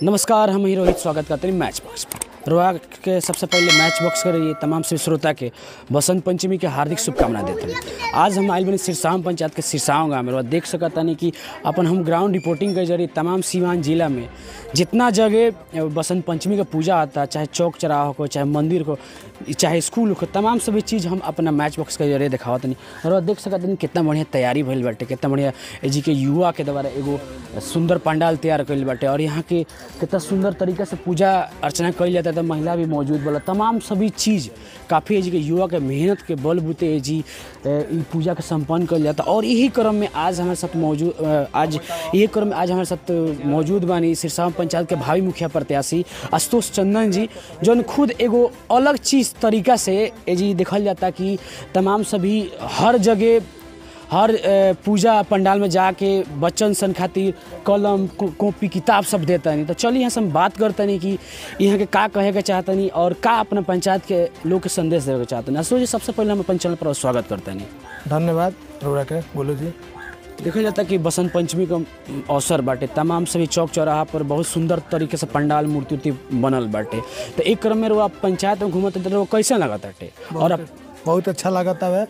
नमस्कार हम ही रोहित स्वागत करते हैं मैच बॉक्स में रोहा के सबसे पहले मैच बॉक्स कर ये तमाम से श्रोता के बसंत पंचमी के हार्दिक शुभकामना देते हैं आज हम आयल बनी सिरसाम पंचायत के सिरसाव गाँव में रोहा देख सकता नहीं कि अपन हम ग्राउंड रिपोर्टिंग के जरिए तमाम सीवान जिला में जितना जगह बसंत पंचमी का पूजा आता है चाहे चौक चौराहा हो चाहे मंदिर हो चाहे स्कूल हो तमाम सभी चीज़ हम अपना मैच बॉक्स के जरिए दिखावत नहीं और देख सकत नहीं कितना बढ़िया तैयारी भइल बाटे कितना बढ़िया जी के युवा के द्वारा एगो सुंदर पंडाल तैयार कइल बाटे और यहाँ के कितना सुंदर तरीका से पूजा अर्चना कइल जाता है महिला भी मौजूद बोला तमाम सभी चीज़ काफ़ी जी के युवा के मेहनत के बल बुते जी ई पूजा के संपन्न कइल जाता और यही क्रम में आज हमारे साथ मौजूद आज यही क्रम में आज हमारे साथ मौजूद बानी सिरसा पंचायत के भावी मुखिया प्रत्याशी आशुतोष चंदन जी जौन खुद एगो अलग चीज़ तरीका से ए जी देखल जाता कि तमाम सभी हर जगह हर अ, पूजा पंडाल में जाके बच्चन सन खातिर कलम को- कॉपी किताब सब देता नहीं तो चलिए यहाँ से हम बात करते नहीं कि यहाँ के का कहे के चाहता नहीं और का अपना पंचायत के लोग के संदेश देवे के चाहते नहीं जी सबसे पहले हम अपन चैनल पर स्वागत करते नहीं धन्यवाद रोड़ा के बोलो जी देखल जाता कि बसंत पंचमी का अवसर बाटे तमाम सभी चौक चौराहा पर बहुत सुंदर तरीके से पंडाल मूर्ति उर्ति बनल बाटे तो एक क्रम में वो आप पंचायत में घूमत तो वो कैसे लगता है और अब बहुत अच्छा लागत हवे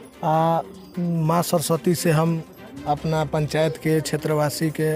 आ माँ सरस्वती से हम अपना पंचायत के क्षेत्रवासी के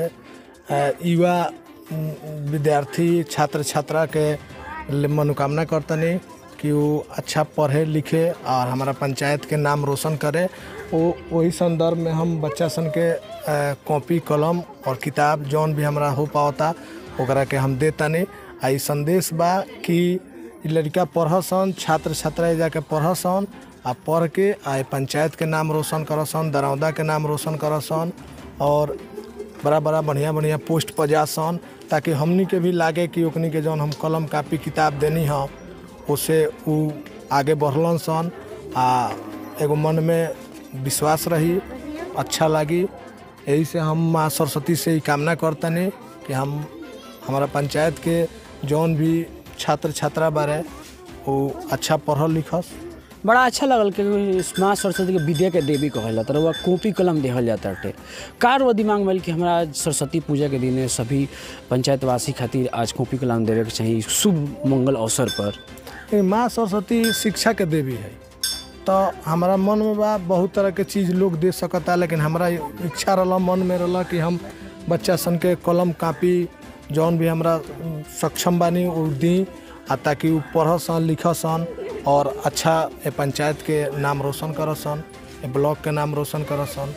आ, युवा म, विद्यार्थी छात्र छात्रा के ले मनोकामना करतनी कि वो अच्छा पढ़े लिखे और हमारा पंचायत के नाम रोशन करे वो वही संदर्भ में हम बच्चा सन के आ, कॉपी कलम और किताब जौन भी हमरा हो पावता ओकरा के हम देतानी आ ई संदेश बा कि ई लड़का पढ़सन छात्र छात्रा जाके पढ़सन आ पढ़ के आ ई पंचायत के नाम रोशन करसन दरौदा के नाम रोशन करसन और बड़ा बड़ा बढ़िया बढ़िया पोस्ट पर जासन ताकि हमनी के भी लागे कि ओकनी के जौन हम कलम कापी किताब देनी ह उसे उ आगे बढ़लन सन आ एगो मन में विश्वास रही अच्छा लगी यही से हम माँ सरस्वती से ही कामना करतनी कि हम हमारा पंचायत के जौन भी छात्र छात्रा बारे वो अच्छा पढ़ल लिखस बड़ा अच्छा लगल कि माँ सरस्वती के विद्या के देवी कहल जाता है वह कॉपी कलम देहल जाता है कार वो दिमाग में आइल कि हमारा आज सरस्वती पूजा के दिन सभी पंचायतवासी खातिर आज कॉपी कलम देवे के चाहिए शुभ मंगल अवसर पर ये माँ सरस्वती शिक्षा के देवी है तो हमारा मन में बा बहुत तरह के चीज़ लोग दे सकता लेकिन हमारा इच्छा रहा मन में रहा कि हम बच्चा सन के कलम कापी जौन भी हमरा सक्षम बानी वो दी आ ताकि वो पढ़सन लिखसन और अच्छा ए पंचायत के नाम रोशन करसन ए ब्लॉक के नाम रोशन करसन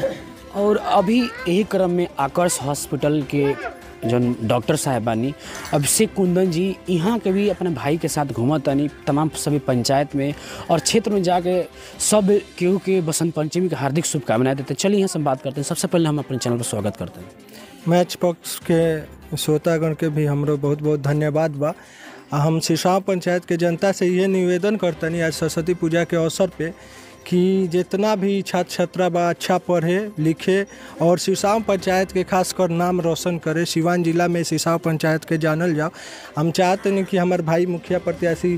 और अभी यही क्रम में आकर्ष हॉस्पिटल के जौन डॉक्टर साहब बानी अभिषेक कुंदन जी यहाँ के भी अपने भाई के साथ घूमत तानी तमाम सभी पंचायत में और क्षेत्र में जाके सब केहू के बसंत पंचमी के हार्दिक शुभकामनाएं देते हैं। चलिए यहाँ से हम बात करते हैं सबसे पहले हम अपने चैनल पर स्वागत करते हैं मैच पक्ष के श्रोतागण के भी हमरो बहुत बहुत धन्यवाद बा आ हम सिसाव पंचायत के जनता से ये निवेदन करतनी आज सरस्वती पूजा के अवसर पे कि जितना भी छात्र छात्रा बा अच्छा पढ़े लिखे और सिसाव पंचायत के खासकर नाम रोशन करे सिवान जिला में सिसाव पंचायत के जानल जाओ हम चाहते हैं कि हमारे भाई मुखिया प्रत्याशी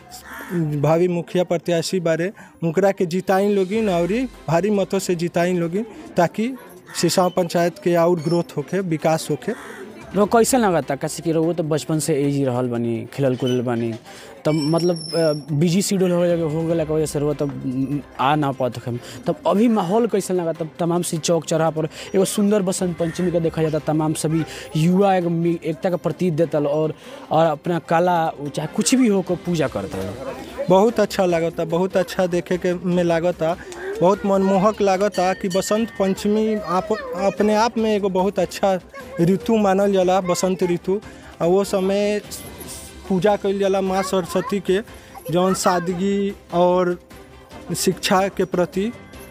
भावी मुखिया प्रत्याशी बारे उनकरा के जिताइन लोगिन और भारी मतों से जिताइन लोगिन ताकि सिसाव पंचायत के और ग्रोथ होके विकास होके रो कैसे लगता कैसे कि वो तो बचपन से एज ही रहल बनी खेलल कूदल बनी तब मतलब बिजी शेड्यूल हो गया हो गया के वजह से वो तब आ ना पाते हम तब अभी माहौल कैसे लगा तब तमाम सी चौक चौराहा पर एगो सुंदर बसंत पंचमी का देखा जाता तमाम सभी युवा एक मी- एकता का प्रतीक देता और और अपना कला चाहे कुछ भी हो को पूजा करता है बहुत अच्छा लागता बहुत अच्छा देखे के में लागता बहुत मनमोहक लागता कि बसंत पंचमी आप अपने आप में एगो बहुत अच्छा ऋतु मानल जाला बसंत ऋतु और वो समय पूजा कइल जाला माँ सरस्वती के जौन सादगी और शिक्षा के प्रति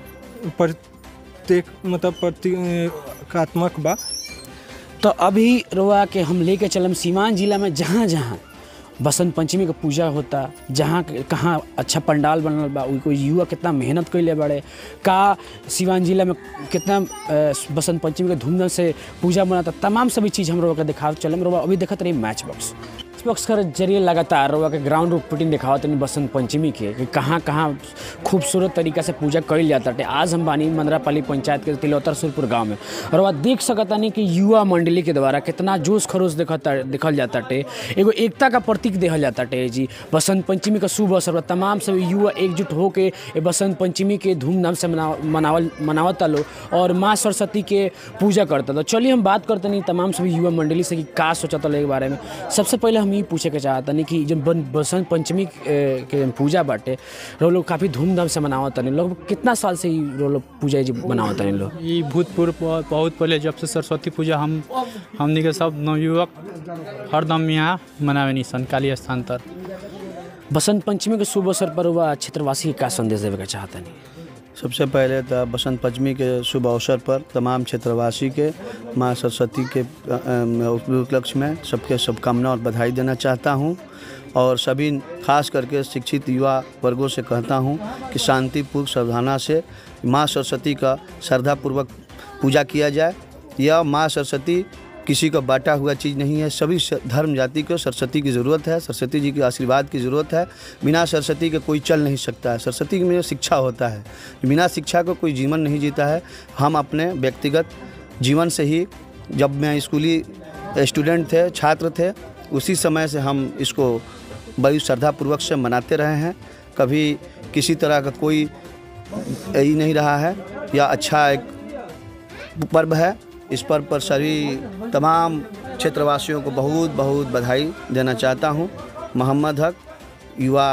प्रत्येक मतलब प्रतीकात्मक बा तो अभी रोआ के हम लेके चलम सीवान जिला में जहाँ जहाँ बसंत पंचमी का पूजा होता जहाँ कहाँ अच्छा पंडाल बनल बा उ कोई युवा कितना मेहनत कैले बड़े का सिवान जिला में कितना अ, बसंत पंचमी के धूमधाम से पूजा बनाता तमाम सभी चीज़ हम लोग के दिखाव चलम रोआ अभी देखत रही मैच बॉक्स मैच बॉक्स के जरिए लगातार रउआ के ग्राउंड रिपोर्टिंग दिखावत तनी बसंत पंचमी के कि कहाँ कहाँ खूबसूरत तरीका से पूजा कइल जाता है आज हम बानी मंदरापाली पंचायत के तिलौतर सुरपुर गांव में और वह देख सकतानी कि युवा मंडली के द्वारा कितना जोश खरोश देखता देखल जाता टे एगो एकता का प्रतीक देखल जाता टे जी बसंत पंचमी का शुभ अवसर पर तमाम सब युवा एकजुट होके ये बसंत पंचमी के धूमधाम से मना मनावल मनावता लो और माँ सरस्वती के पूजा करता तो चलिए हम बात करते नहीं तमाम सभी युवा मंडली से कि का सोचता लो के बारे में सबसे पहले हम ये पूछे के चाहता नहीं कि जब बन- बसंत पंचमी ए, के पूजा बाटे रो लोग काफ़ी धूमधाम से मनावत नहीं लोग कितना साल से ही रो लोग पूजा जी मनावत नहीं लोग ई भूतपूर्व बहुत बहुत पहले जब से सरस्वती पूजा हम हमनी के सब नवयुवक हरदम यहाँ मनावे निसन काली स्थान तर बसंत पंचमी के शुभ अवसर पर हुआ क्षेत्रवासी के का संदेश देवे के चाहता नहीं सबसे पहले तो बसंत पंचमी के शुभ अवसर पर तमाम क्षेत्रवासी के माँ सरस्वती के अ, अ, उपलक्ष्य में सबके शुभकामना और बधाई देना चाहता हूँ और सभी खास करके शिक्षित युवा वर्गों से कहता हूँ कि शांतिपूर्वक सावधाना से माँ सरस्वती का श्रद्धापूर्वक पूजा किया जाए यह माँ सरस्वती किसी का बांटा हुआ चीज़ नहीं है सभी स- धर्म जाति को सरस्वती की ज़रूरत है सरस्वती जी के आशीर्वाद की ज़रूरत है बिना सरस्वती के कोई चल नहीं सकता है सरस्वती में शिक्षा होता है बिना शिक्षा को कोई जीवन नहीं जीता है हम अपने व्यक्तिगत जीवन से ही जब मैं स्कूली स्टूडेंट थे छात्र थे उसी समय से हम इसको बड़ी श्रद्धापूर्वक से मनाते रहे हैं कभी किसी तरह का कोई यही नहीं रहा है या अच्छा एक पर्व है इस पर्व पर सभी तमाम क्षेत्रवासियों को बहुत बहुत बधाई देना चाहता हूँ मोहम्मद हक युवा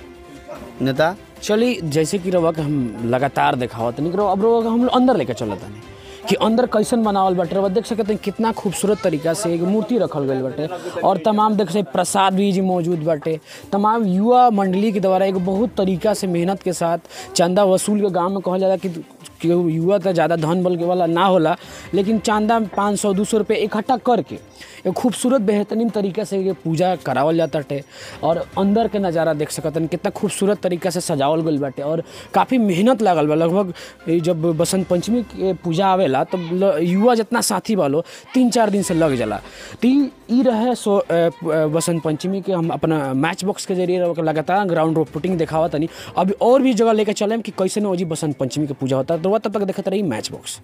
नेता चलिए जैसे कि रवा के हम लगातार देखावत नहीं अब रवा के हम लोग अंदर लेके चलत नहीं कि अंदर कैसन बनावल बाटे रवा देख सकते हैं कितना खूबसूरत तरीका से एक मूर्ति रखल गई बाटे और तमाम देख सकते हैं प्रसाद भी जी मौजूद बाटे तमाम युवा मंडली के द्वारा एक बहुत तरीका से मेहनत के साथ चंदा वसूल के गांव में कहल जाला कि कि युवा तो ज़्यादा धन बल के वाला ना होला लेकिन चांदा पाँच सौ दो सौ रुपये इकट्ठा करके एक खूबसूरत बेहतरीन तरीके से ये पूजा करावल जाता टे और अंदर के नज़ारा देख सकतन कितना खूबसूरत तरीका से सजावल गइल बाटे और काफ़ी मेहनत लागल बा लगभग ई जब बसंत पंचमी के पूजा आवेला तब ल- युवा जितना साथी बालो तीन चार दिन से लग जाला तो ई ई रहे सो अ, प- अ, बसंत पंचमी के हम अपना मैच बॉक्स के जरिए रह- लगातार ग्राउंड रिपोर्टिंग दिखावा तनी अभी और भी जगह लेके चले कि कैसे न जी बसंत पंचमी के पूजा होता है तो वह तब तक देखते रही मैच बॉक्स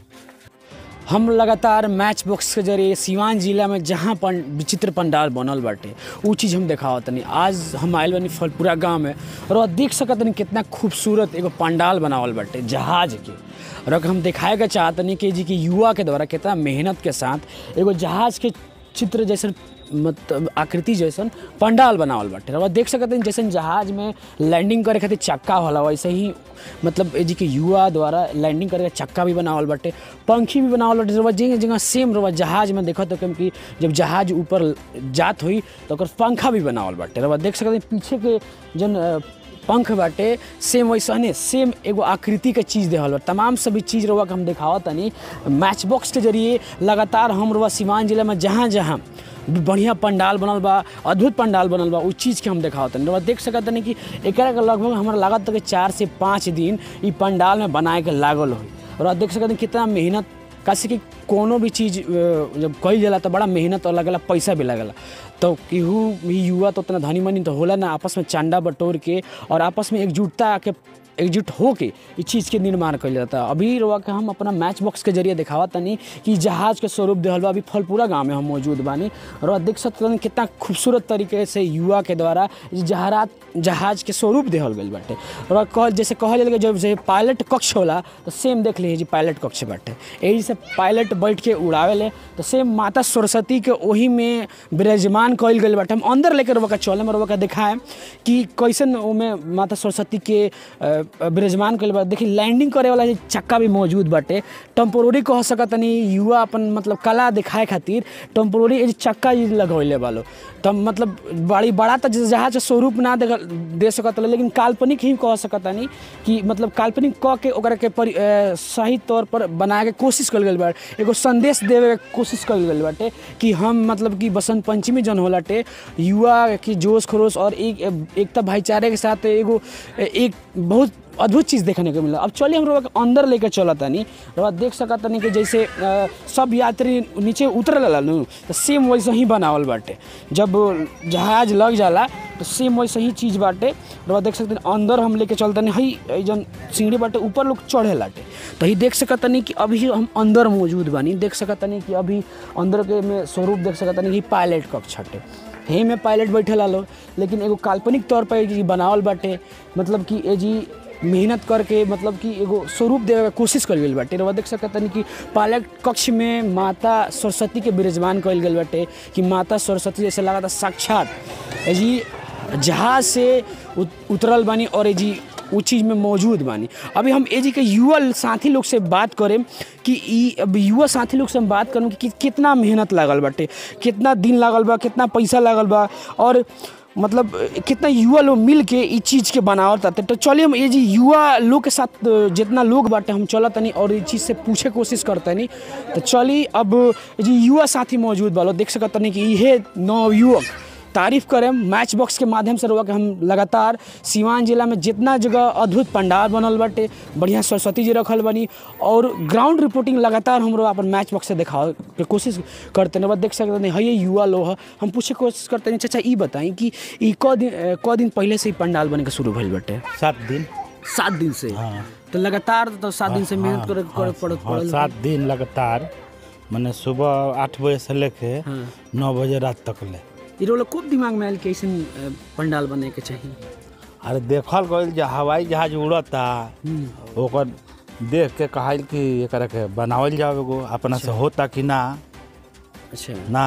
हम लगातार मैच बॉक्स के जरिए सिवान जिला में जहाँ पन विचित्र पंडाल बनल बाटे उ चीज़ हम देखावत तनी आज हम आयल बानी फलपुरा गांव में और वह देख सकत तनी कितना खूबसूरत एगो पंडाल बनावल बाटे जहाज के और अगर हम दिखाए के चाहतनी कि जी कि युवा के द्वारा कितना मेहनत के साथ एगो जहाज के चित्र जैसे मतलब आकृति जैसन पंडाल बनावल बाटे और देख सकते हैं जैसे जहाज में लैंडिंग करे खातिर चक्का होला वैसे ही मतलब ए जी के युवा द्वारा लैंडिंग करे के चक्का भी बनावल बाटे पंखी भी बनावल बाटे रवा जगह जगह सेम रवा जहाज में देखत हो कि जब जहाज ऊपर जात हुई तो ओकर पंखा भी बनावल बाटे रवा देख सकते हैं पीछे के जन अ, पंख बाटे सेम वैसने सेम एगो आकृति के चीज़ देहल बा तमाम सभी चीज़ रवा के हम दिखावत तनी मैच बॉक्स के जरिए लगातार हम रवा सिवान जिला में जहाँ जहाँ बढ़िया पंडाल बनल बा अद्भुत पंडाल बनल बा उस चीज़ के हम देखावत तनी रवा देख सकत तनी कि एकरा के लगभग हमरा लागत कि चार से पाँच दिन ई पंडाल में बनाए के लागल होई और आप देख सकते हैं कितना मेहनत कासे कि कोनो भी चीज़ अ, जब कईल जाला तो बड़ा मेहनत और लगला पैसा भी लगला तो केहू भी युवा तो उतना धनी मनी तो होला ना आपस में चांदा बटोर के और आपस में एकजुटता के एकजुट होके इस चीज़ के निर्माण कइल जाता अभी रवा के हम अपना मैच बॉक्स के जरिए दिखावा तनी कि जहाज के स्वरूप देहल बा अभी फलपुरा गांव में हम मौजूद बानी और देख सकते हैं कितना खूबसूरत तरीके से युवा के द्वारा ई जहारात जहाज के स्वरूप देहल गइल बाटे और कह जैसे कहल जाला कि जब जे पायलट कक्ष होला तो सेम देख लीजिए जी पायलट कक्ष बाटे यही से पायलट बैठ के उड़ावेले तो सेम माता सरस्वती के ओही में विराजमान कइल गइल बाटे हम अंदर लेकर रवा चले में रवा दिखाएं कि कैसन ओमे माता सरस्वती के अ, विराजमान कइल बा देखी लैंडिंग करे वाला जे चक्का भी मौजूद बाटे टेम्पोररी कह सकतनी युवा अपन मतलब कला दिखाए खातिर टेम्पोररी ए जे चक्का ई लगौले बालो तब मतलब बड़ी बड़ा तो जहाज के स्वरूप ना दे, दे सकत रहे, लेकिन काल्पनिक ही कह सकतानी कि मतलब काल्पनिक क के ओकरा के परि, अ, सही तौर पर बनाए के कोशिश कल गई बा एगो संदेश देवे के कोशिश कल गई बाटे कि हम मतलब कि बसंत पंचमी जन होलाटे युवा की जोश खरोश और एक एकता भाईचारे के साथ एगो एक बहुत अद्भुत चीज़ देखने को मिला अब चलिए हम लोग अंदर लेकर चला तनी रवा देख सकत तनी कि जैसे अ, सब यात्री नीचे उतरल लालू तो सेम वैसे ही बनावल बाटे जब जहाज लग जाला तो सेम वैसे ही चीज़ बाटे रवा देख सकते अंदर हम लेके चलतनी हई ई जन सीढ़ी बाटे ऊपर लोग चढ़े लाटे तो ही देख सकत तनी कि अभी हम अंदर मौजूद बानी देख सकत तनी कि अभी अंदर के में स्वरूप देख सकत तनी कि पायलट कक्ष हटे हे में पायलट बैठे लो लेकिन एगो काल्पनिक तौर पर जी बनावल बाटे मतलब कि ए जी मेहनत करके मतलब कि एगो स्वरूप देवे के कोशिश कल गई बाटे रवा देख सकत तनी कि पायलट कक्ष में माता सरस्वती के विराजमान कल गई बाटे कि माता सरस्वती जैसे लगा था साक्षात ए जी जहाज से उत- उतरल बानी और ए जी उ चीज़ में मौजूद बानी अभी हम ए जी के युवा साथी लोग से बात करें कि ई अब युवा साथी लोग से हम बात करूँ कि, कि कितना मेहनत लागल बाटे कितना दिन लागल बा कितना पैसा लागल बा और मतलब कितना युवा लोग मिल के ई चीज़ के बनावत ताते तो चलिए हम ये जी युवा लोग के साथ जितना लोग बाटे हम चलत तनी और ये चीज़ से पूछे कोशिश करतनी तो चली अब ये जी युवा साथी मौजूद बा लोग देख सकत तनी कि इहे नवयुवक तारीफ करें मैच बॉक्स के माध्यम से रुआ के हम लगातार सिवान जिला में जितना जगह अद्भुत पंडाल बनल बाटे बढ़िया सरस्वती जी रखल बनी और ग्राउंड रिपोर्टिंग लगातार हम अपन मैच बॉक्स से दिखावे के कोशिश करते हैं देख सकते हैं है ये युवा लोग है हम पूछे कोशिश करते हैं चाचा ई बताई कि ई क दिन अ, क दिन पहले से ही पंडाल बने के शुरू भइल बाटे सात दिन सात दिन से तो लगातार तो सात दिन से मेहनत करे करे पड़त हाँ, पड़ल सात दिन लगातार मैंने सुबह आठ बजे से लेके नौ बजे रात तक ले ई रोल खूब दिमाग में आयल कि ऐसन अ, पंडाल बने के चाहिए अरे देखल गइल जे हवाई जहाज उड़ता ओकर देख के कहल कि एकरा के बनावल जाओ एगो अपना से होता कि ना अच्छा ना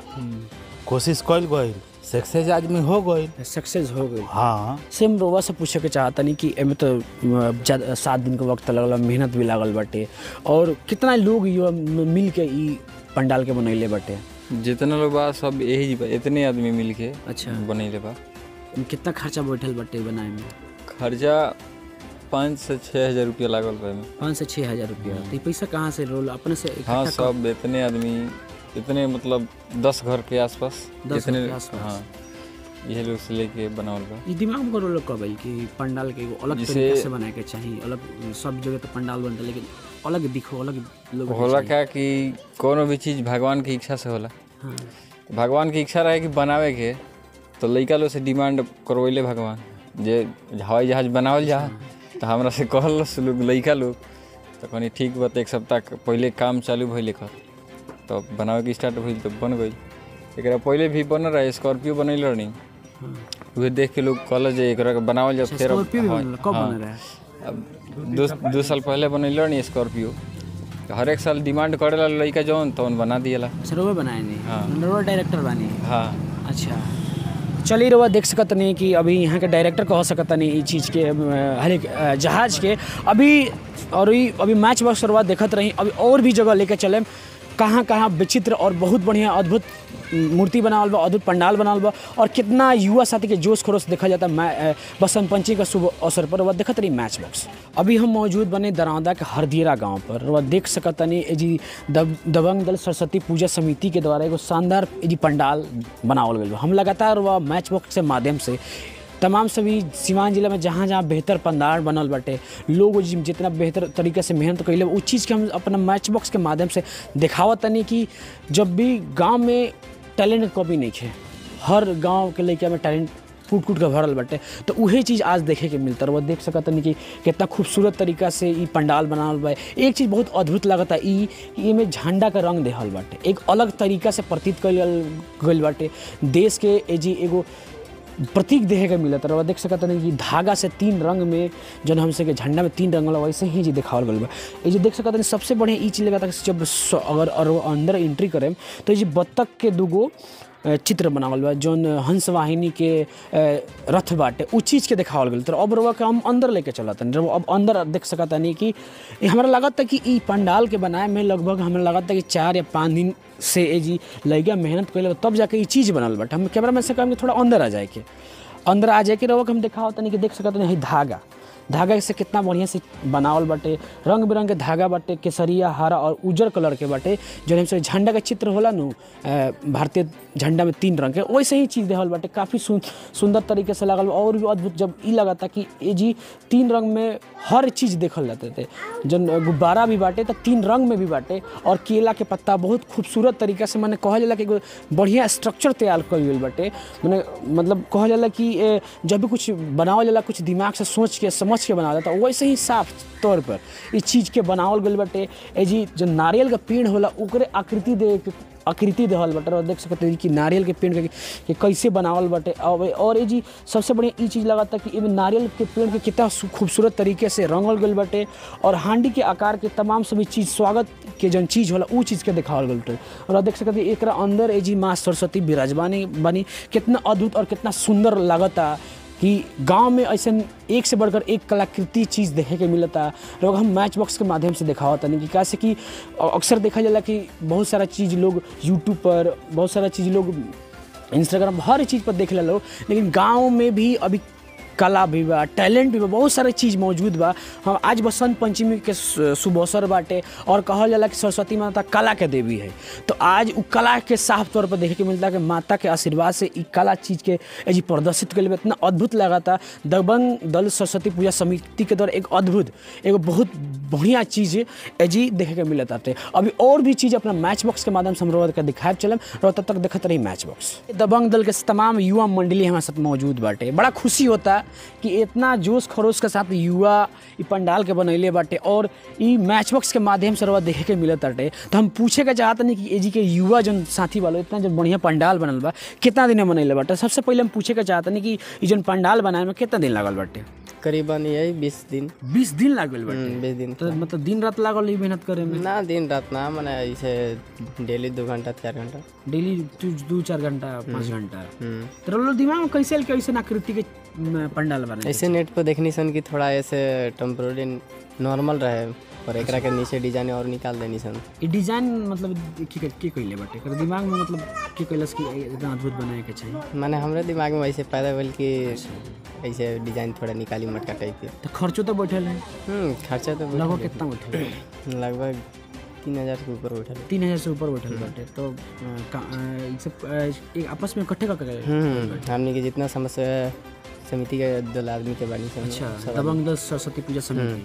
कोशिश कइल गइल सक्सेस आदमी हो गइल सक्सेस हो गई हाँ सेम रोवा से पूछे के चाहता नहीं कि एमे तो अ, ज्यादा सात दिन के वक्त लगल मेहनत भी लागल बाटे और कितना लोग युवा म- मिल के ई पंडाल के बनैले बाटे जितना लोग बा सब यही बा इतने आदमी मिल के अच्छा। बनैले बा एमे कितना खर्चा बैठल बाटे बनाए में खर्चा पाँच से छः हजार रुपया लागल बा एमे पाँच से छः हजार रुपया तो ये पैसा कहाँ से रोल अपने से हाँ इकट्ठा कर- सब इतने आदमी इतने मतलब दस घर के आसपास दस घर इतने के आसपास। हाँ यही लोग से लेके बनावल बा ई दिमाग में रोल कब आइल कि पंडाल के एगो अलग जैसे- तरीके से बनाए के चाहिए अलग सब जगह तो पंडाल बनता लेकिन अलग दिखो अलग लोग होला क्या कि कोनो भी चीज़ भगवान की इच्छा से होला हाँ भगवान की इच्छा रहे कि बनावे के तो लइका लोग से डिमांड करवैले भगवान जे हवाई जहाज बनावल जा तो हमरा से कहल लोग लइका लोग तो कहनी ठीक बा तो एक सप्ताह के पहले काम चालू भइल एकर तो बनावे के स्टार्ट भइल तो बन गइल एकरा पहले भी बनल रहे स्कॉर्पियो बनैल रहनी उहे देख के लोग कहल जे एकरा के बनावल जा फिर अब- स्कॉर्पियो भी हाँ, बनल कब हाँ। बने रहे अब दो दो साल पहले बनैल रहनी स्कॉर्पियो तो हर एक साल डिमांड करेला लइका जौन तौन बना दिएला अच्छा रोवे बनाए नहीं हाँ। रोवा डायरेक्टर बानी हाँ अच्छा चलिए रउआ देख सकत नहीं कि अभी यहाँ के डायरेक्टर कह सकत नहीं ई चीज़ के अ, हर एक अ, जहाज के अभी और ई अभी मैच बॉक्स रउआ देखत रही अभी और भी जगह लेके चले कहाँ कहाँ विचित्र और बहुत बढ़िया अद्भुत मूर्ति बनावल बा अद्भुत पंडाल बनावल बा और कितना युवा साथी के जोश खरोश देखा जाता मै अ, बसंत पंचमी का शुभ अवसर पर वह देखत रही मैच बॉक्स अभी हम मौजूद बने दरौदा के हरदियरा गांव पर वह देख सकत तनी ए जी दब दबंग दल सरस्वती पूजा समिति के द्वारा एगो शानदार ए जी पंडाल बनावल गइल बा हम लगातार वह मैच बॉक्स के माध्यम से तमाम सभी सीवान जिला में जहाँ जहाँ बेहतर पंडाल बनल बाटे लोग जिम- जितना बेहतर तरीके से मेहनत कैले बा, उ चीज़ के हम अपना मैच बॉक्स के माध्यम से दिखावत तनी कि जब भी गांव में टैलेंट के कमी नहीं है हर गांव के लड़का में टैलेंट कूट कूट के भरल बाटे तो उहे चीज़ आज देखे के मिलता रहा देख सकत तनी कि कितना खूबसूरत तरीका से ई पंडाल बनावल बा एक चीज़ बहुत अद्भुत लगता ई कि एमे झंडा का रंग देहल बाटे एक अलग तरीका से प्रतीत कल गइल बाटे देश के ए जी एगो प्रतीक देखे के मिलत रहा देख सकत नहीं कि धागा से तीन रंग में जौन हमसे के झंडा में तीन रंग वाला वैसे ही जी दिखावल गल बा ये जो देख सकत नहीं सबसे बढ़िया ई चीज़ लगा था जब स- अगर और वो अंदर एंट्री करें तो ये जी बत्तख के दूगो अ, चित्र बनावल बा जौन हंस वाहिनी के अ, रथ बाटे उ चीज़ के दिखावल गल तो अब रउआ के हम अंदर लेके चलत हन अब अंदर देख सकत नहीं कि ये हमरा लागत था कि ई पंडाल के बनाए में लगभग हमरा लागत था कि चार या पाँच दिन से ए जी लैगा मेहनत कैले तब जाके ई चीज़ बनल बाटे हम कैमरा मैन से कहेंगे थोड़ा अंदर आ जाए के अंदर आ जाए के रउआ के हम दिखावत तनी कि देख सकत नहीं धागा धागा से कितना बढ़िया से बनावल बाटे रंग बिरंग के धागा बाटे केसरिया हरा और उजर कलर के बाटे जो हमसे झंडा के चित्र होला नु अ, भारतीय झंडा में तीन रंग के वैसे ही चीज़ देहल बाटे काफ़ी सुन, सुंदर तरीके से लागल बा। और भी अद्भुत जब ई लगता कि ये जी तीन रंग में हर चीज़ देखल जाते थे जन गुब्बारा भी बाटे तो तीन रंग में भी बाटे और केला के पत्ता बहुत खूबसूरत तरीका से मैंने कहल जाला कि एगो बढ़िया स्ट्रक्चर तैयार कइल गइल बाटे मैंने मतलब कहल जाला कि ए, जब भी कुछ बनावल जाला कुछ दिमाग से सोच के समझ के बनावल जाता वैसे ही साफ तौर पर इस चीज़ के बनावल गइल बाटे ए जी जो नारियल का पेड़ होला ओकरे आकृति दे के आकृति देहल बाटे और देख सकते हैं कि नारियल के पेड़ के, के कैसे बनावल बाटे और और ये जी सबसे बढ़िया ई चीज़ लगाता कि एमे नारियल के पेड़ के कितना सु- खूबसूरत तरीके से रंगल गइल बाटे और हांडी के आकार के तमाम सभी चीज़ स्वागत के जन चीज़ होला उ चीज़ के दिखावल गइल बाटे और आप देख सकते हैं एकरा अंदर ए जी माँ सरस्वती विराजमानी बनी कितना अद्भुत और कितना सुंदर लागता कि गांव में ऐसे एक से बढ़कर एक कलाकृति चीज़ देखे के मिलता लोग हम मैच बॉक्स के माध्यम से दिखावत तनी कि कैसे कि अक्सर देखा जाला कि बहुत सारा चीज़ लोग यूट्यूब पर बहुत सारा चीज़ लोग इंस्टाग्राम हर चीज़ पर देख लोग लेकिन गांव में भी अभी कला भी बा टैलेंट भी बा बहुत सारा चीज़ मौजूद बा हम आज बसंत पंचमी के सु- शुभ अवसर बाटे और कहल जाला कि सरस्वती माता कला के देवी है तो आज उ कला के साफ तौर पर देखे के मिलता कि माता के आशीर्वाद से इ कला चीज़ के ए जी प्रदर्शित कल इतना अद्भुत लगा था दबंग दल सरस्वती पूजा समिति के द्वारा एक अद्भुत एगो बहुत बढ़िया चीज़ ए जी देखे के मिलत आते अभी और भी चीज़ अपना मैच बॉक्स के माध्यम से हम रोज के दिखाए चलम और तब तक देखते रही मैच बॉक्स दबंग दल के तमाम युवा मंडली हमारे साथ मौजूद बाटे बड़ा खुशी होता कि इतना जोश खरोश के साथ युवा इ पंडाल के बनैले बाटे और इ मैच बॉक्स के माध्यम से रवा देखे के मिलत बाटे तो हम पूछे के चाहत नहीं कि एजी के युवा जन साथी वालों इतना जन बढ़िया पंडाल बनल बा कितना दिन में बनैले बाटे सबसे पहले हम पूछे के चाहत नहीं कि इ जन पंडाल बनाए में कितना दिन लागल बाटे करीबन यही बीस दिन बीस दिन लाग गइल बाटे बीस दिन तो मतलब दिन रात लागल ई मेहनत करे में ना दिन रात ना मैंने ऐसे डेली दो घंटा चार घंटा डेली दू दू चार घंटा पाँच घंटा हम्म। तो लोग दिमाग में कैसे आइल कि ऐसे आकृति के म, पंडाल बने ऐसे नेट पर देखनी सन कि थोड़ा ऐसे टेम्प्रोरी नॉर्मल रहे और एकरा के नीचे डिजाइन और निकाल देनी सन ई डिजाइन मतलब की के की कइले बाटे एकर दिमाग में मतलब की कइलस कि इतना अद्भुत बनाए के चाहिए मैंने हमरे दिमाग में ऐसे पैदा भेल कि ऐसे डिजाइन थोड़ा निकाली मटका टाइप के तो खर्चो तो बैठल है हम्म खर्चा तो लगभग बैठल कितना बैठल है है। लगभग तीन हजार के ऊपर बैठल है। तीन हजार से ऊपर बैठल बाटे तो अ, का- अ, ई सब अ, एक आपस में इकट्ठे का हम्म हमने के जितना समस्या समिति के दल आदमी के बानी सन अच्छा सब दबंग दल सरस्वती पूजा समिति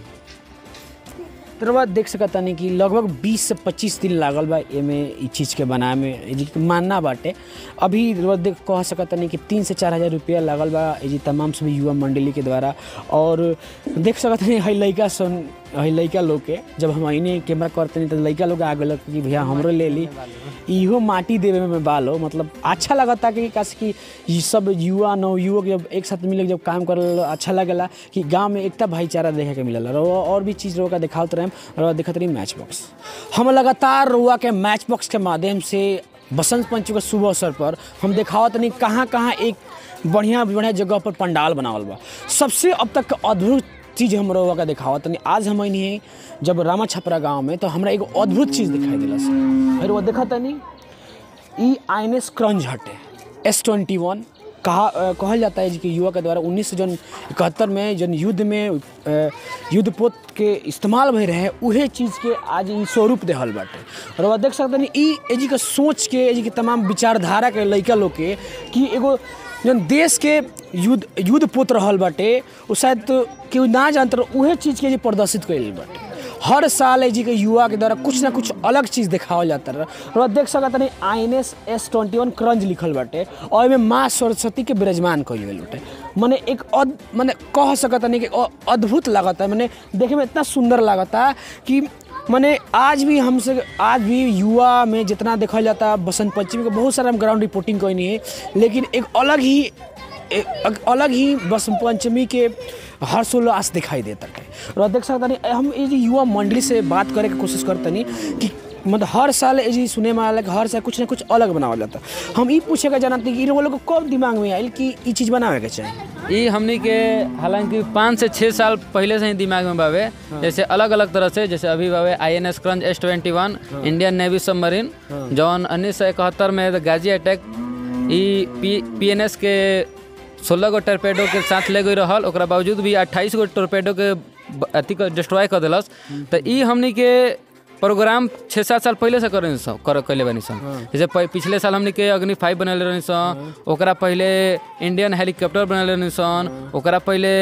तर बाद देख सकत तानी कि लगभग 20 से 25 दिन लागल बा एमे ई चीज़ के बनाए में ए जी के मानना बाटे अभी रउआ देख कह सकत तानी कि तीन से चार हज़ार रुपया लागल बा ए जी तमाम सभी युवा मंडली के द्वारा और देख सकत तानी हई लइका सन हई लइका लोग के जब हम अइने कैमरा करते नहीं तो लइका लोग आ गए कि भैया हमरो ले ली इहो माटी देवे में बालो मतलब अच्छा लगता कि कैसे कि ये सब युवा नवयुवक जब एक साथ मिलकर जब काम करल अच्छा लगेला कि गांव में एकता भाईचारा देखे के मिलल रहो और भी चीज़ रोका दिखावत रहे और देखत रही मैच बॉक्स हम लगातार रुआ के मैच बॉक्स के माध्यम से बसंत पंचमी के शुभ अवसर पर हम दिखावत नहीं कहाँ कहाँ एक बढ़िया बढ़िया जगह पर पंडाल बनावल बा सबसे अब तक के अद्भुत चीज़ हम रउआ का दिखावत तनी आज हम नहीं जब रामा छपरा गांव में तो हमरा एगो अद्भुत चीज़ दिखाई दिलस फिर वो देखा तनी ई आई एन एस क्रंज हटे एस ट्वेंटी वन कहा अ, कहल जाता है जी कि युवा के द्वारा उन्नीस सौ जन इकहत्तर में जन युद्ध में अ, युद्ध पोत के इस्तेमाल भई रहे उहे चीज़ के आज ई स्वरूप देहल बाटे और वह देख सकते ई एजी के सोच के एजी के तमाम विचारधारा के लइका लोग के कि एगो जन देश के युद्ध युद्ध पोत रहल बाटे उ शायद केहू ना जानत रहे उहे चीज़ के जी प्रदर्शित कइल बाटे हर साल जी के युवा के द्वारा कुछ ना कुछ अलग चीज़ दिखावल जाता रहा और देख सकत नहीं I N S S twenty one Karanj लिखल बाटे और एमे माँ सरस्वती के विराजमान कइल गेल बाटे मने एक अद मने कह सकत नहीं कि अ- अद्भुत लागता मने देखे में इतना सुंदर लागता कि मने आज भी हमसे आज भी युवा में जितना देखल जाता बसंत पंचमी के बहुत सारा हम ग्राउंड रिपोर्टिंग कैनी है लेकिन एक अलग ही एक अग- अलग ही बसंत पंचमी के हर्षोल्लास दिखाई देता है और देख सकता नहीं हम ये जो युवा मंडली से बात करे के कोशिश करतनी कि मतलब हर साल ये जी सुने में आयल कि हर साल कुछ ना कुछ अलग बनावल जाता हम ई पूछे के जानते कि इन लोग को कब दिमाग में आयल कि ई चीज़ बनावे के चाहिए ई हमनी के हालांकि पाँच से छः साल पहले से ही दिमाग में बावे जैसे अलग अलग तरह से जैसे अभी बावे I N S Karanj S twenty one Indian Navy submarine जौन उन्नीस सौ इकहत्तर में गाजी अटैक ई पी पी एन एस के सोलह गो टोरपेडो के साथ ले गई रहल ओकरा बावजूद भी अट्ठाईस गो टोरपेडो के ब- अथी कर डिस्ट्रॉय कर देलस तो ई हमनी के प्रोग्राम छः सात साल पहले से करे सन कर कैले बनी सन जैसे प- पिछले साल हमनी के अग्नि फाइव बनले रहनी सन ओकरा पहले इंडियन हेलीकॉप्टर बनले रहनी सन ओकरा पहले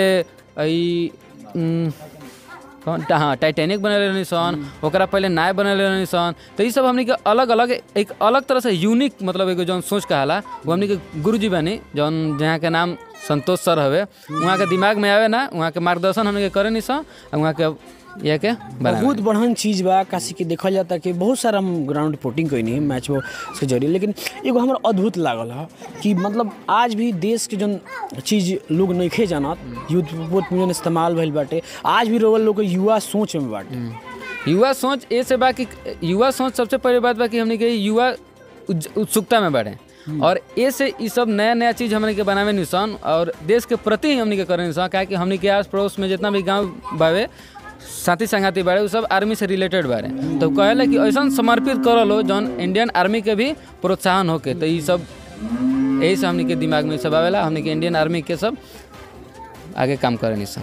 ई उम, कौन हाँ टाइटैनिक बनल रहनी सन ओकरा पहले नाय बनल रहनी सन तो ये सब हमनी के अलग अलग एक अलग तरह से यूनिक मतलब एगो जौन सोच कहाला वो हमनी के गुरुजी बनी जौन जहाँ के नाम संतोष सर हवे वहाँ के दिमाग में आवे ना वहाँ के मार्गदर्शन हमनी के करे नहीं सन आ वहाँ के यह के बनावे बहुत बढ़न चीज बा काशी के देखल जाता कि बहुत सारा हम ग्राउंड रिपोर्टिंग कैनी है मैच के जरिए लेकिन एगो हमरा अद्भुत लागल है कि मतलब आज भी देश के जौन चीज लोग नइखे जानत युद्ध बहुत जौन इस्तेमाल भइल बाटे आज भी रोगल लोग के युवा सोच में बाटे युवा सोच ए से बा कि युवा सोच सबसे पहले बात बा कि हमनी के युवा उज- उत्सुकता में बढ़े और ए से ई सब नया नया चीज हमनी के बनावे निसन और देश के प्रति ही हमनी के करे निसन काहे कि हमनी के आस पड़ोस में जितना भी गांव बावे साथी संगाती बाड़े उ सब आर्मी से रिलेटेड बाड़े तो कहेला कि ऐसा समर्पित करल हो जौन इंडियन आर्मी के भी प्रोत्साहन होके तो ई सब यही से हमनी के दिमाग में ई सब आवेला हमनी के इंडियन आर्मी के सब आगे काम करे निसन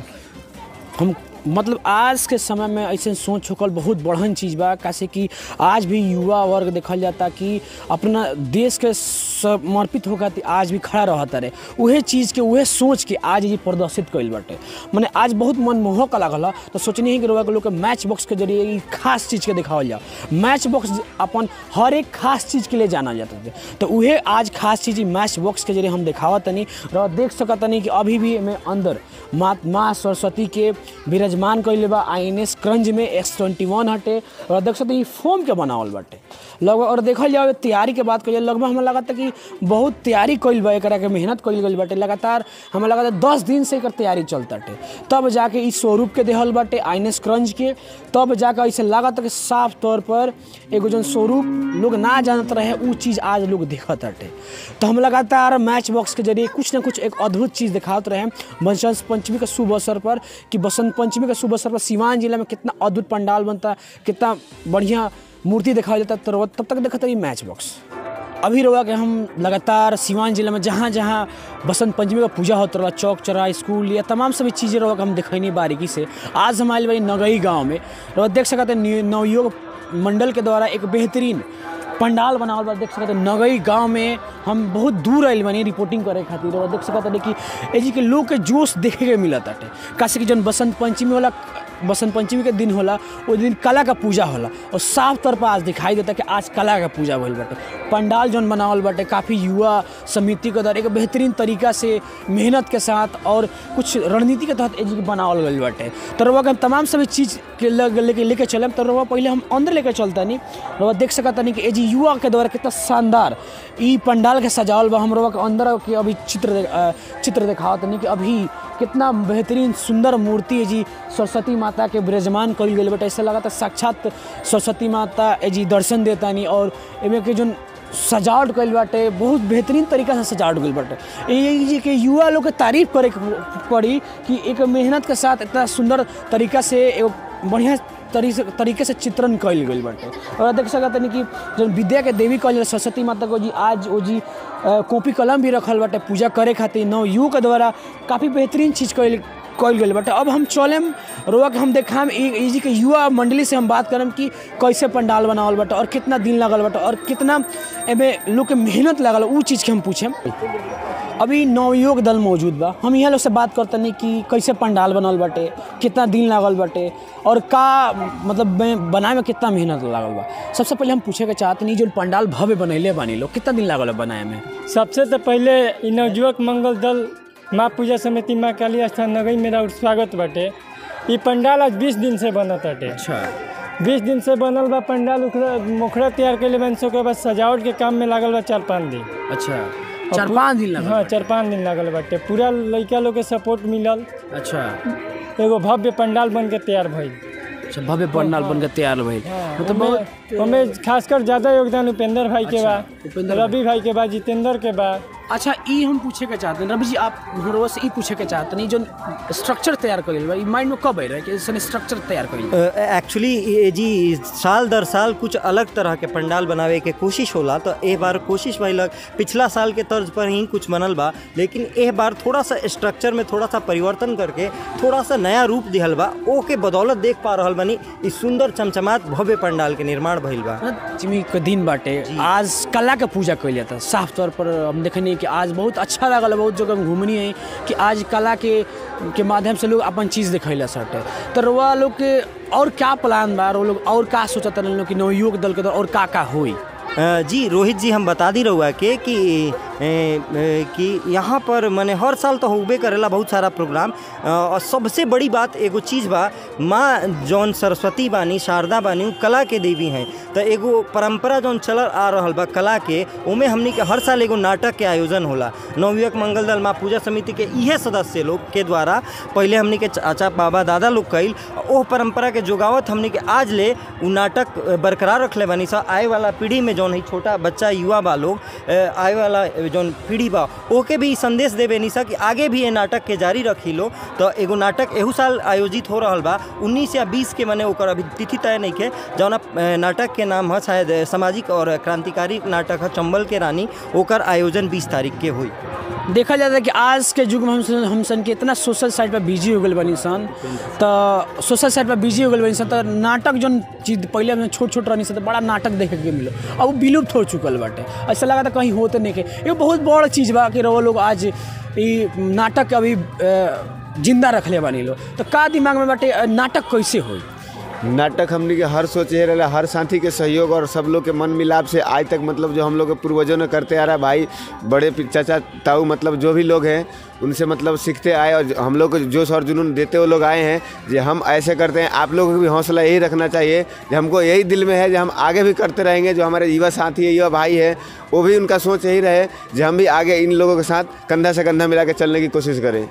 हम मतलब आज के समय में ऐसे सोच चुकल बहुत बढ़न चीज बा कैसे कि आज भी युवा वर्ग देखल जाता कि अपना देश के समर्पित होकर ती आज भी खड़ा रहता रहे उहे चीज़ के उहे सोच के आज ये प्रदर्शित कइल बाटे मने आज बहुत मनमोहक लागल ह तो सोचनी है कि रउआ के लोग के मैच बॉक्स के जरिए ई खास चीज़ के दिखावल जाओ मैच बॉक्स अपन हर एक खास चीज़ के लिए जाना जाता है तो उहे आज खास चीज़ ई मैच बॉक्स के जरिए हम दिखावा तनी रउआ देख सकत तनी कि अभी भी में अंदर माँ माँ सरस्वती के विराजमान कइले बा आई एन एस क्रंज में एक्स ट्वेंटी वन हटे और देख सकते हैं, ई फोम के बनावल बाटे लगभग और देखल जाओ तैयारी के बात करिए लगभग हमें लगा था कि बहुत तैयारी कइल बा एकरा के मेहनत कइल गइल बाटे लगातार हमें लगा था दस दिन से एकर तैयारी चलताटे तब जाके इस स्वरूप के देहल बाटे आई एन एस क्रंज के तब जाके ऐसे लागत कि साफ तौर पर एगो जौन स्वरूप लोग ना जानत रहे उ चीज़ आज लोग देखत हटे तो हम लगातार मैच बॉक्स के जरिए कुछ ना कुछ एक अद्भुत चीज़ दिखावत रहे बसंत पंचमी के शुभ अवसर पर कि बसंत पंचमी के शुभ अवसर पर सिवान जिला में कितना अद्भुत पंडाल बनता कितना बढ़िया मूर्ति दिखाया जाता तो तब तक देखा था मैच बॉक्स अभी रहुआ के हम लगातार सिवान जिला में जहाँ जहाँ बसंत पंचमी का पूजा होता रहा चौक चौरा स्कूल या तमाम सभी चीज़ें रहुआ के हम दिखैनी बारीकी से आज हम आए भाई नगई गांव में रहुआ देख सकते हैं न्यू- नवयुग मंडल के द्वारा एक बेहतरीन पंडाल बनावल बा देख सकते हैं नगई गांव में हम बहुत दूर आइल बानी रिपोर्टिंग करे खातिर और देख सकते हैं कि एजी के लोग के जोश देखे के मिलत बाटे कासे कि जौन बसंत पंचमी होला बसंत पंचमी के दिन होला वो दिन कला का पूजा होला और साफ तौर पर आज दिखाई देता कि आज कला का पूजा भइल बाटे पंडाल जौन बनावल बाटे काफ़ी युवा समिति के द्वारा एक बेहतरीन तरीका से मेहनत के साथ और कुछ रणनीति के तहत एजी के बनावल गइल बाटे तो रउआ के हम तमाम सभी चीज़ के लग लेके लेके चलम तो रउआ पहले हम अंदर लेके चलता नहीं रउआ देख सकता नहीं कि एजी युवा के द्वारा कितना शानदार ई पंडाल के सजावल बा हम रउआ के अंदर के अभी चित्र दे- अ, चित्र दिखावत नहीं कि अभी कितना बेहतरीन सुंदर मूर्ति है जी सरस्वती माता के विराजमान कल गई बट ऐसा लगा था साक्षात सरस्वती माता ए जी दर्शन देता नहीं और एमे के जो सजावट कइल बाटे बहुत बेहतरीन तरीका से सजावट कइल बाटे ये जी के युवा लोग के तारीफ करे के पड़ी कि एक मेहनत के साथ इतना सुंदर तरीका से एगो बढ़िया तरी से तरीके से चित्रण कइल गइल बाटे और देख सकत नहीं कि जब विद्या के देवी कहल जाला सरस्वती माता को जी आज वो जी अ, कॉपी कलम भी रखल बाटे पूजा करे खातिर नव युग के द्वारा काफ़ी बेहतरीन चीज़ कइल कइल गइल बाटे अब हम चलेम रोआ के हम देखाम ई ई जी के युवा मंडली से हम बात करम कि कैसे पंडाल बनावल बाटे और कितना दिन लागल बाटे और कितना एमे लोग के मेहनत लागल उ चीज़ के हम पूछेम अभी नवयुग दल मौजूद बा हम यहाँ लोग से बात करते नहीं कि कैसे पंडाल बनल बाटे कितना दिन लागल बाटे और का मतलब में- बनाए में कितना मेहनत लागल बा सबसे पहले हम पूछे के चाहते नहीं जो पंडाल भव्य बनैले बानी लोग कितना दिन लागल बा बनाए में सबसे तो पहले इ नवयुवक मंगल दल माँ पूजा समिति माँ काली स्थान नगई मेरा और स्वागत बाटे ई पंडाल आज बीस दिन से बनत बाटे अच्छा बीस दिन से बनल बा पंडाल उखड़ा मुखड़ा तैयार कैले बन सो के बाद सजावट के काम में लागल बा चार पाँच दिन अच्छा चार पाँच दिन लागल हाँ चार पाँच दिन लागल बाटे पूरा लड़का लोग के सपोर्ट मिलल अच्छा एगो भव्य पंडाल बन के तैयार भइल अच्छा भव्य पंडाल बन के तैयार भइल मतलब बहुत हमें खासकर ज्यादा योगदान उपेंद्र भाई के बा रवि भाई के बा जितेंद्र के बा अच्छा ई हम पूछे के चाहते हैं रवि जी आप हमरो से ई पूछे के चाहते हैं जो स्ट्रक्चर तैयार कइल बा ई माइंड में कब आई रहे कि ऐसे स्ट्रक्चर तैयार कइल एक्चुअली ये जी साल दर साल कुछ अलग तरह के पंडाल बनावे के कोशिश होला तो ए बार कोशिश भइलक पिछला साल के तर्ज पर ही कुछ बनल बा लेकिन ए बार थोड़ा सा स्ट्रक्चर में थोड़ा सा परिवर्तन करके थोड़ा सा नया रूप दिहल बा ओ के बदौलत देख पा रहल बानी इस सुंदर चमचमात भव्य पंडाल के निर्माण भइल बा जिमी के दिन बाटे आज कला के पूजा कइल जाता साफ तौर पर हम देखनी कि आज बहुत अच्छा लागल बहुत जगह हम घूमनी है कि आज कला के के माध्यम से लोग अपन चीज़ दिखैला सटे तो रुआ लोग के और क्या प्लान बा और वो लोग और का सोचत रहन लोग कि नवयुवक दल के द्वारा और का का होई अ, जी रोहित जी हम बता दी रहुआ के कि ए, ए, कि यहाँ पर मैंने हर साल तो होबे करेला बहुत सारा प्रोग्राम अ, और सबसे बड़ी बात एगो चीज़ बा माँ जौन सरस्वती बानी शारदा बानी उ कला के देवी हैं तो एगो परंपरा जौन चल आ रहल बा कला के उमें हमनी के हर साल एगो नाटक के आयोजन होला नवयुवक मंगल दल माँ पूजा समिति के इहे सदस्य लोग के द्वारा पहले हमनी के चाचा बाबा दादा लोग कैल ओह परंपरा के जोगावत हमनी के आज ले उ नाटक अ, बरकरार रखले बानी सा आए वाला पीढ़ी में जौन है छोटा बच्चा युवा बा लोग अ, आए वाला जौन पीढ़ी बा ओके भी संदेश देवे निसा कि आगे भी ये नाटक के जारी रखी लो तो एगो नाटक एहू साल आयोजित हो रहल बा 19 या 20 के मने ओकर अभी तिथि तय नहीं के जौन नाटक के नाम है शायद अ, सामाजिक और क्रांतिकारी नाटक है चंबल के रानी ओकर आयोजन 20 तारीख के हुई देखा जाता है कि आज के युग में हम सन- हम सन के इतना सोशल साइड पर बिजी हो गए बनी सन तो सोशल साइड पर बिजी हो गए बनी सन तो नाटक जौन चीज पहले हम छोट छोट रहनी सन तो बड़ा नाटक देखे के मिलो अब वो विलुप्त हो चुकल बाटे ऐसा लगा था कहीं होते नहीं के ये बहुत बड़ चीज़ बा कि रहो लोग आज ई नाटक के अभी अ, जिंदा रखले बानी लो तो का दिमाग में बाटे अ, नाटक कैसे होई नाटक हमने के हर सोचे रहे हर साथी के सहयोग और सब लोग के मन मिलाप से आज तक मतलब जो हम लोग के पूर्वजों ने करते आ रहा है भाई बड़े पि- चाचा ताऊ मतलब जो भी लोग हैं उनसे मतलब सीखते आए और जो- हम लोग को जोश और जुनून देते हुए लोग आए हैं जो हम ऐसे करते हैं आप लोगों को भी हौसला यही रखना चाहिए जो हमको यही दिल में है जो हम आगे भी करते रहेंगे जो हमारे युवा साथी है युवा भाई है वो भी उनका सोच यही रहे जो हम भी आगे इन लोगों के साथ कंधा से कंधा मिला के चलने की कोशिश करें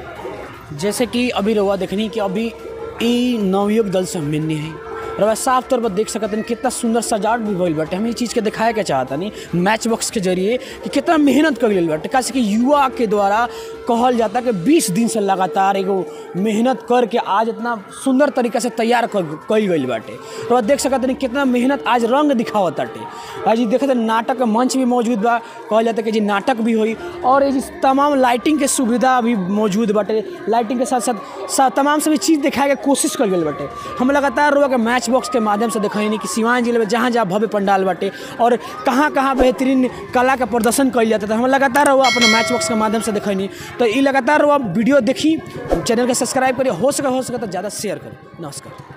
जैसे कि अभी रहुआ देखनी कि अभी ई नवयुवक दल से हम मिलनी है रवा साफ तौर पर देख सकते हैं कितना सुंदर सजावट भी भइल बाटे हम ये चीज़ के दिखाए के चाहता नहीं मैच बॉक्स के जरिए कि कितना मेहनत कर गई बाटे कैसे कि युवा के द्वारा कहल जाता कि 20 दिन से लगातार एगो मेहनत करके आज इतना सुंदर तरीका से तैयार कर कल गई बाटे रवा देख सकते हैं कितना मेहनत आज रंग दिखावत बाटे आज ये देखते हैं नाटक का मंच भी मौजूद बा कहल जाता कि जी नाटक भी हुई और ये जी तमाम लाइटिंग के सुविधा भी मौजूद बाटे लाइटिंग के साथ साथ सा, तमाम सभी चीज़ दिखाए के कोशिश कर गई बाटे हम लगातार रोआ के मैच बॉक्स के माध्यम से दिखाई कि सिवान जिले में जहाँ जहाँ भव्य पंडाल बाटे और कहाँ कहाँ बेहतरीन कला का प्रदर्शन कल जाता था हम लगातार रहुआ अपने मैच बॉक्स के माध्यम से दिखैनी तो ये लगातार रहुआ वीडियो देखी चैनल के सब्सक्राइब करिए हो सके हो सके तो ज़्यादा शेयर करें नमस्कार